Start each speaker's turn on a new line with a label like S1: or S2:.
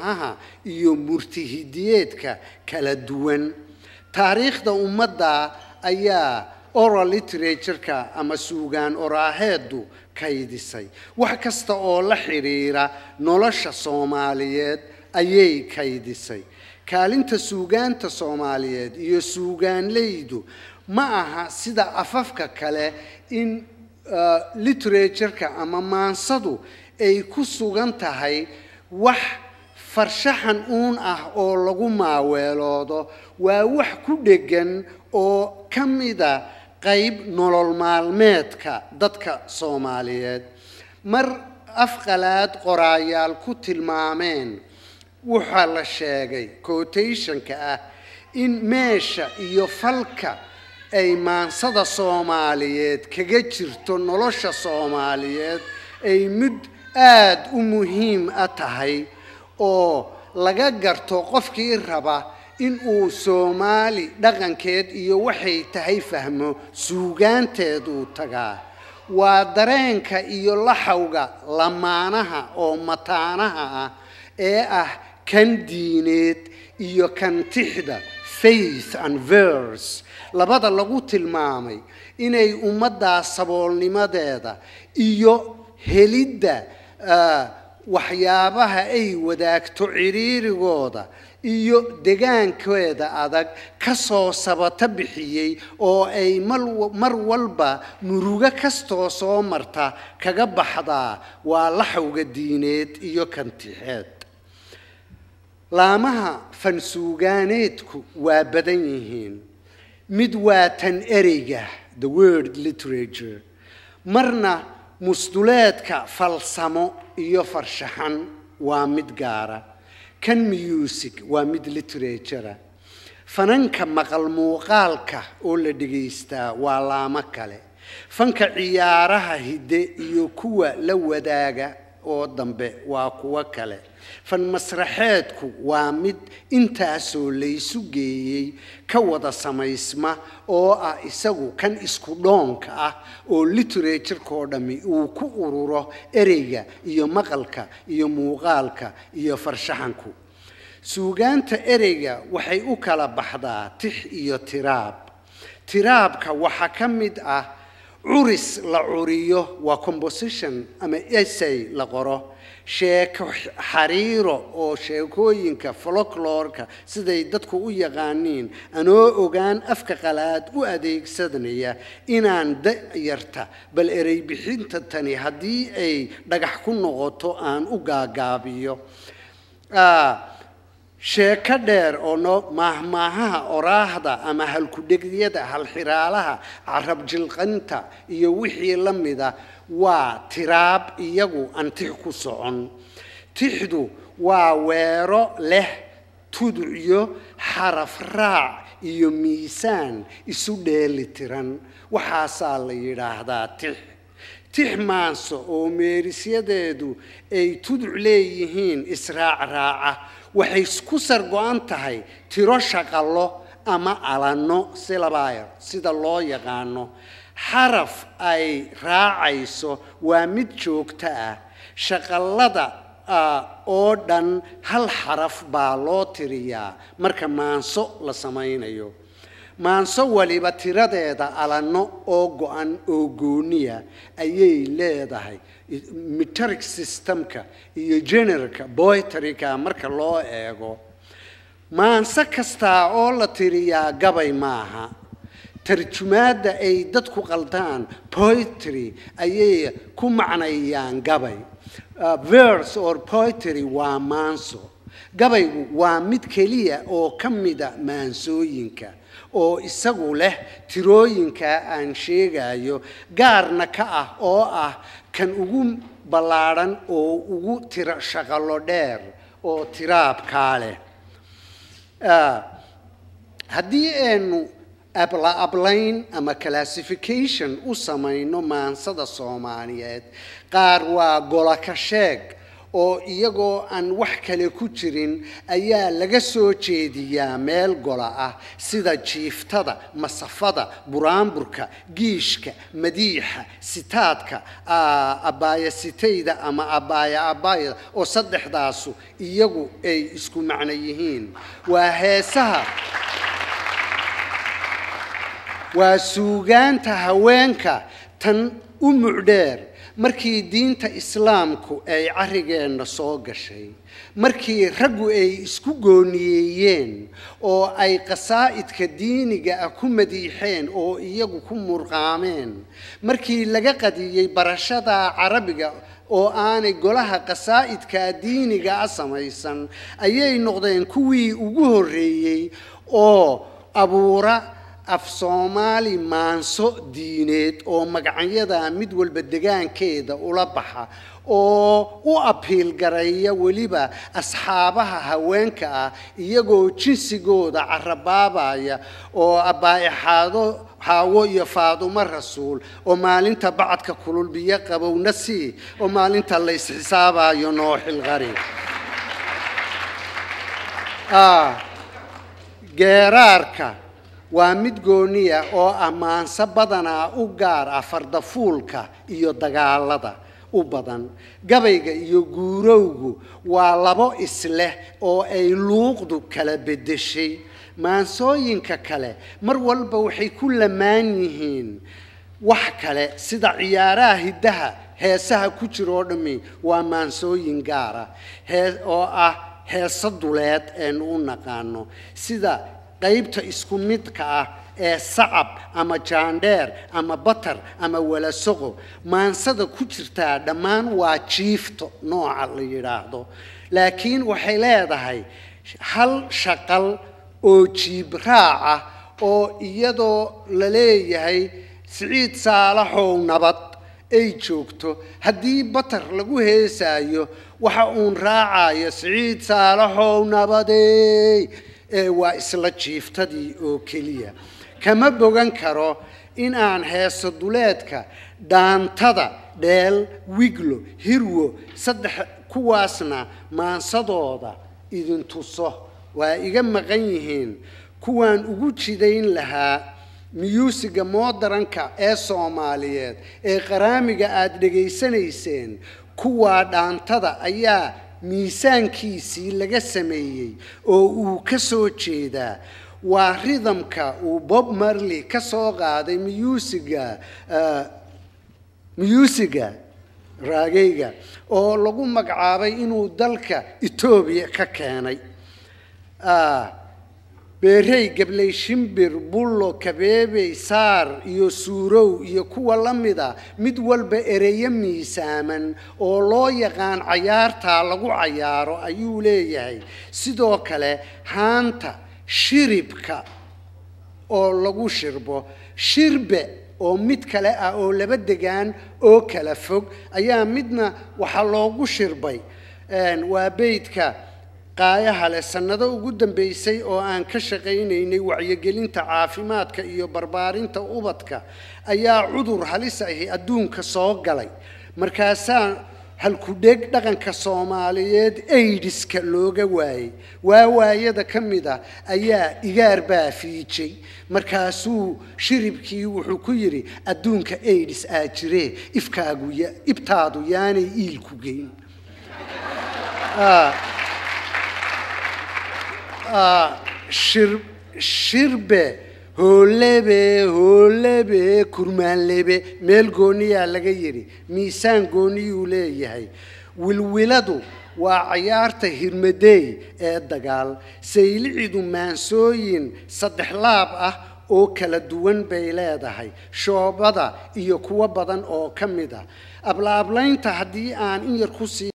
S1: maahmaahaha iyo murtihidiyeedka kala duwan taariikhda ummadda ayaa oral literatureka ama suugaan oraaheedu kaydisay wax kasta oo la xidhiira nolosha soomaaliyeed ayay kaydisay kaalinta suugaanta soomaaliyeed iyo suugaanleydu ma aha sida afafka kale in literatureka ama maansadu ay ku sugan tahay wax farshaxan uun ah oo lagu maaweeloodo waa wax ku dheggan oo ka mida qayb nolol maalmeedka dadka soomaaliyeed mar afqalaad qoraayaal ku tilmaameen waxaa la sheegay quotationka ah in meesha iyo falka ay maansada soomaaliyeed kaga jirto nolosha soomaaliyeed ay mid aada u muhiim a tahay oo laga garto qofkii raba in uu soomaali dhaqankeed iyo waxay tahay fahmo suugaanteed uu tagaa waa dareenka iyo laxawga lamaanaha oo mataanaha ah ee ah kan diineed iyo kan tixda faith and verse labada lagu tilmaamay inay ummaddaas saboolnimadeeda iyo helidda waxyaabaha ay wadaagto ciriirigooda iyo degaankeeda adag ka soo sabato bixiyey oo ay mar walba murugo kastoo soo marta kaga baxdaa waa laxawga diineed iyo kantixeed laamaha fansuugaaneedku waa badan yihiin mid waa tan ereyga the word literature marna musduleedka falsamo iyo farshaxan waa mid gaara kan music waa mid literatura fananka maqal muuqaalka oo la dhegaystaa waa laamo kale fanka ciyaaraha hidde iyo kuwa la wadaaga oo dambe waa kuwo kale fan masraxeedku waa mid intaasoo laysu geeyey ka wada samaysma oo ah isagu kan isku dhoonka ah oo literatureko dhammi uu ku ururo ereyga iyo maqalka iyo muuqaalka iyo farshaxanku suugaanta ereyga waxay u kala baxdaa tix iyo tiraab tiraabka waxaa ka mid ah curis la curiyo waa composition ama essay la qoro sheeko xariiro oo sheekooyinka folklorka siday dadku u yaqaaniin anoo ogaan afka qalaad u adeegsanaya inaan dayarta bal erey bixinta tani haddii ay dhagax ku noqoto aan u gaagaabiyo sheeko dheer oo no maahmaahaha oraahda ama halkudhegyada halxiraalaha carab jilqanta iyo wixii la mida waa tiraab iyagu aan tix ku socon tixdu waa weero leh tudciyo xaraf raac iyo miisaan isu dheeli tiran waxaasaa la yidhaahdaa tix tix maanso oo meerisyadeedu ay tuduc leeyihiin israac raaca waxay ku sargo-an tahay tiro shaqallo ama alanno silabayr sida loo yaqaano xaraf ay raacayso waa mid joogto ah shaqallada oo dhan hal xaraf baa loo tiriyaa marka maanso la samaynayo maanso waliba tiradeeda alanno oo go-an oo gooniya ayay leedahay metric systemka iyo generalka boytariga marka loo eego maanso kastaa oo la tiriyaa gabay maaha tarjumaadda ay dadku qaldaan poetry ayay ku macnayaan gabay verse or poetry waa maanso gabaygu waa mid keliya oo ka mida maansooyinka oo isagu leh tirooyinkaa aan sheegayo gaarna ka ah oo ah kan ugu ballaadhan oo ugu tiro shaqallo dheer oo tiraabkaa leh haddii aynu abla ablayn ama classification u samayno maansada soomaaliyeed qaar waa golaka sheeg oo iyagoo aan wax kale ku jirin ayaa laga soo jeediyaa meel gola ah sida jiiftada masafada buraanburka giishka madiixa sitaadka abbaayasitayda ama abbaaya abbaayada oo saddexdaasu iyagu ay isku macno yihiin waa heesaha waa suugaanta haweenka tan u mucdheer markii diinta islaamku ay carrigeenna soo gashay markii raggu ay isku gooniyeeyeen oo ay qasaa'idka diiniga ah ku madiixeen oo iyagu ku murqaameen markii laga qadiyey barashada carabiga oo aanay golaha qasaa'idka diiniga ah samaysan ayay noqdeen kuwii ugu horreeyey oo abuura af soomaali maanso diineed oo magacyada mid walba degaankeeda ula baxa oo u abiil gareeya weliba asxaabaha haweenka ah iyagoo jinsigooda carabaabaya oo abbaaixaado xaawo iyo faadumo rasuul oo maalinta bacadka kulul biyo qabowna sii oo maalinta la ysxisaabayo nooxilqari geeraarka waa mid gooniya oo ammaanso badanaa u gaar ah fardafuulka iyo dagaalada u badan gabayga iyo guurowgu waa labo isleh oo ay luuqdu kala beddeshay maansooyinka kale mar walba waxay ku lamaan yihiin wax kale sida ciyaaraha hiddaha heesaha ku jira oo dhammi waa maansooyin gaara hee oo ah heeso duleed eenu u naqaano sida qaybta isku midka ah ee sacab ama jaandheer ama batar ama walasoqo maansada ku jirtaa dhammaan waa jiifto nooca la yidhaahdo laakiin waxay leedahay hal shaqal oo jiib raaca oo iyadoo la leeyahay siciid saalaxow nabad ay joogto haddii batar lagu heesaayo waxa uun raacayo siciid saalaxow nabadey ee waa isla jiiftadii oo keliya kama bogan karo in aan heeso duleedka dhaantada dheel wiglo hirwo saddex kuwaasna maansadooda idin tuso waa iga maqan yihiin kuwaan ugu jidayn lahaa miyuusiga moodaranka ee soomaaliyeed ee qaraamiga aada dhegaysanayseen kuwaa dhaantada ayaa miisaankiisii laga sameeyey oo uu ka soo jeedaa waa ridamka uu bob marley ka soo qaaday miyuusiga miyuusiga raagayga oo lagu magacaabay inuu dalka etoobiya ka keenay beerey gabley shimbir bullo kabeebey saar iyo suurow iyo kuwa la mida mid walba ereyo miisaaman oo loo yaqaan cayaartaa lagu cayaaro ayuu leeyahay sidoo kale haanta shiribka oo lagu shirbo shirbe oo mid kale ah oo laba degaan oo kala fog ayaa midna waxaa loogu shirbay waa beydka qaayaha leh sannado ugu dambeysay oo aan ka shaqaynaynay wacyigelinta caafimaadka iyo barbaarinta ubadka ayaa cudur halis ahi adduunka soo galay markaasaa halkudheg dhaqanka soomaaliyeed aidiska looga waayey waa waayada ka mid ah ayaa igaar baa fiijay markaasuu shiribkii wuxuu ku yidhi adduunka aidis aa jiree ifkaagu ibtaadu yaanay iilku geyn shirbe hoolebe hoolebe kurmaanlebe meel gooniyaa laga yidhi miisaan gooniyuu leeyahay wilwiladu waa cayaarta hirmadeey ee dagaal saylicidu maansooyin saddex laab ah oo kala duwan bay leedahay shoobada iyo kuwo badan oo ka mid ah ablaablaynta haddii aan in yar ku sii